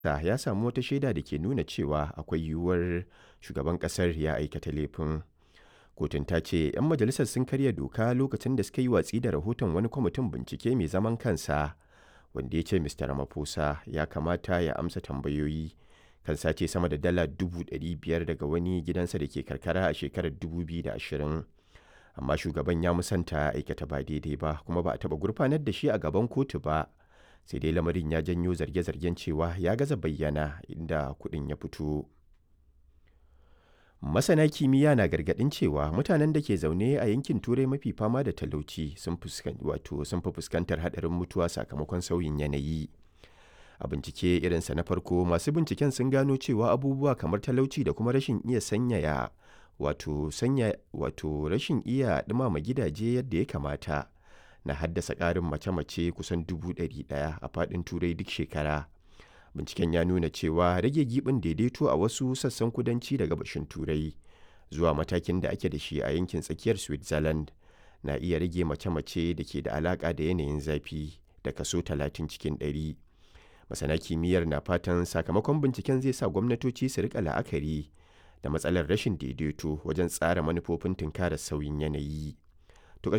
ya samu wata shaida da ke nuna cewa akwai yiwuwar shugaban ƙasar ya aikata laifin. Kotun ta ce 'yan majalisar sun karya doka lokacin da suka yi watsi da rahoton wani kwamitin bincike mai zaman kansa wanda ya ce Mr. Ramaphosa ya kamata ya amsa tambayoyi kan sace sama da dala 500,000 daga wani gidansa da ke karkara a shekarar 2020. Amma shugaban ya musanta aikata ba daidai ba kuma ba a taɓa gurfanar da shi a gaban kotu ba. Sai dai lamarin ya janyo zarge-zargen cewa ya gaza bayyana inda kuɗin ya fito. Masana kimiyya na gargaɗin cewa mutanen da ke zaune a yankin Turai mafi fama da talauci sun fi fuskantar haɗarin mutuwa sakamakon sauyin yanayi. A bincike irinsa na farko masu binciken sun gano cewa abubuwa kamar talauci da kuma rashin iya sanyaya wato sanya wato rashin iya ɗumama gidaje yadda ya kamata na haddasa ƙarin mace-mace kusan dubu ɗari ɗaya a faɗin Turai duk shekara. binciken ya nuna cewa rage gibin daidaito a wasu sassan kudanci da gabashin turai zuwa matakin da ake da shi a yankin tsakiyar switzerland na iya rage mace-mace da ke da alaka da yanayin zafi da kaso 30 cikin 100 masana kimiyyar na fatan sakamakon binciken zai sa gwamnatoci su rika la'akari da matsalar rashin daidaito wajen tsara manufofin tunkarar sauyin yanayi